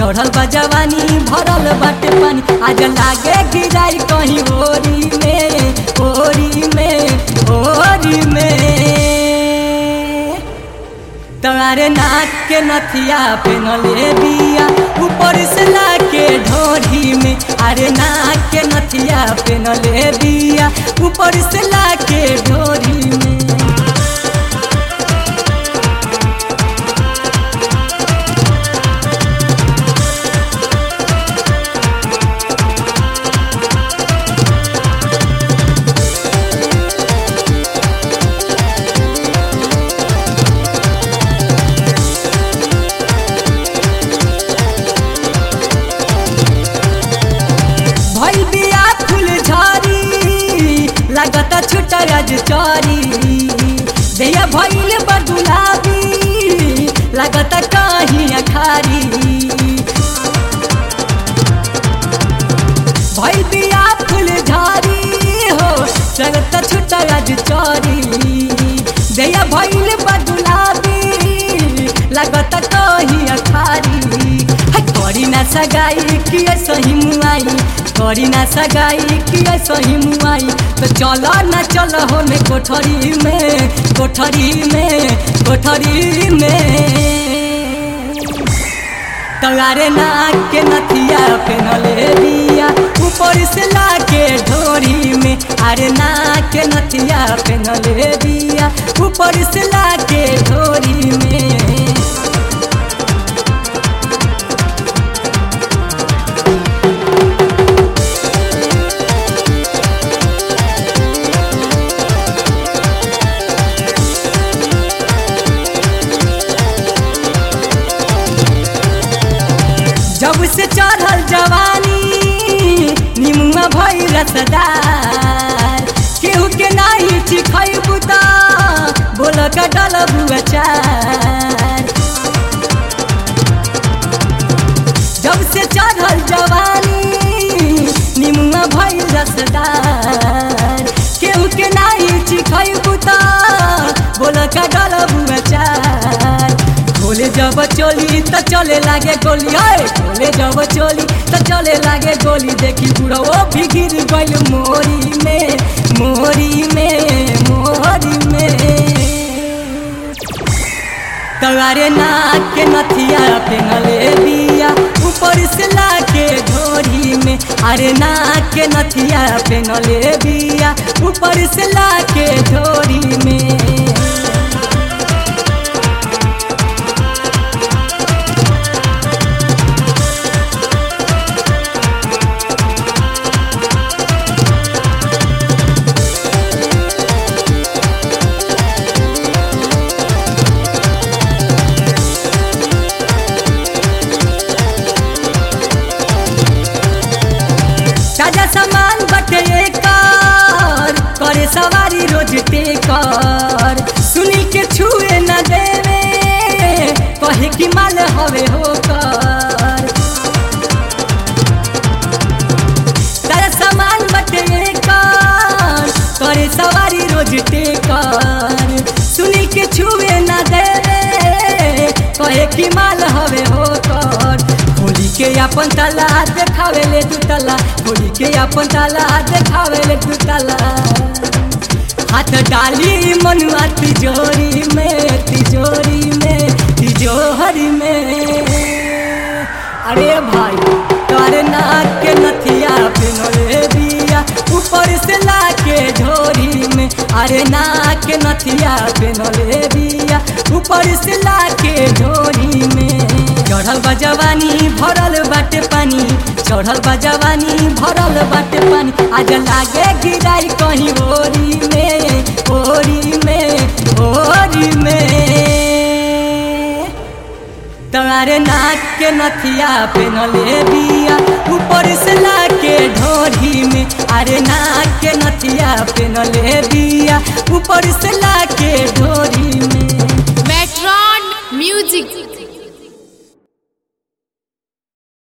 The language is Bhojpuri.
चढ़ल बा जवानी भरल बाटे पानी आज लागे गिराई कहीं ओरी में ओरी में ओरी में तारे नाक के नथिया पेनले बिया ऊपर से लाके ढोरी में अरे नाक के नथिया पेनले बिया ऊपर से लाके ढोरी में भइल बिया फूल झरी लागता छुटा राज चरी दैया भइल बा गुलाबी लागता कहीं अखारी भइल बिया फूल झरी हो लागता छुटा राज चरी दैया भइल बा गुलाबी लागता कहीं अखारी है करी ना सगाई कि सही मुआई करी ना सगाई कि सही मुआई तो चलो ना चलो होने कोठरी में कोठरी में कोठरी में तगारे नाक के नथिया पेनले बिया ऊपर से लाके ढोरी में अरे नाक के नथिया पेनले बिया ऊपर से लाके ढोरी में जब से चढ़ल जवानी निमुआ भई रसदार केहू के नाही चिखैबू त बोल का डलबू अचार जब से चढ़ल जवानी निमुआ भई रसदार केहू के नाही चिखैबू त बोल का डलबू अचार खोले जब चोली तो चले लागे गोली है खोले जब चोली तो चले लागे गोली देखी बुढ़ो भी गिर गइल मोरी में मोरी में मोरी में तगारे नाक के नथिया पेनले बिया ऊपर से लाके ढोरी में अरे नाक के नथिया पेनले बिया ऊपर से लाके ढोरी में ताजा सामान बटे कर करे सवारी रोज टेकर सुनी के छुए न देवे कहे कि माल हवे होकर ताजा सामान बटे कर करे सवारी रोज टेकर सुनी के छुए न देवे कहे कि माल हवे होकर होली के अपन तला देखावे ले दू तला होली के अपन तला देखावे ले दू तला हाथ डाली मनुआ तिजोरी में तिजोरी में तिजोरी में अरे भाई तारे नाक के नथिया पिनोले बिया ऊपर से लाके ढोरी में अरे नाक के नथिया पिनोले बिया ऊपर से लाके ढोरी में चढ़ल बा जवानी भरल बाटे पानी चढ़ल बा जवानी भरल बाटे पानी आज लागे गिराई कहीं ओरी में ओरी में ओरी में तारे नाक के नथिया पेनले बिया ऊपर से लाके ढोरी में अरे नाक के नथिया पेनले बिया ऊपर से लाके ढोरी में Metron Music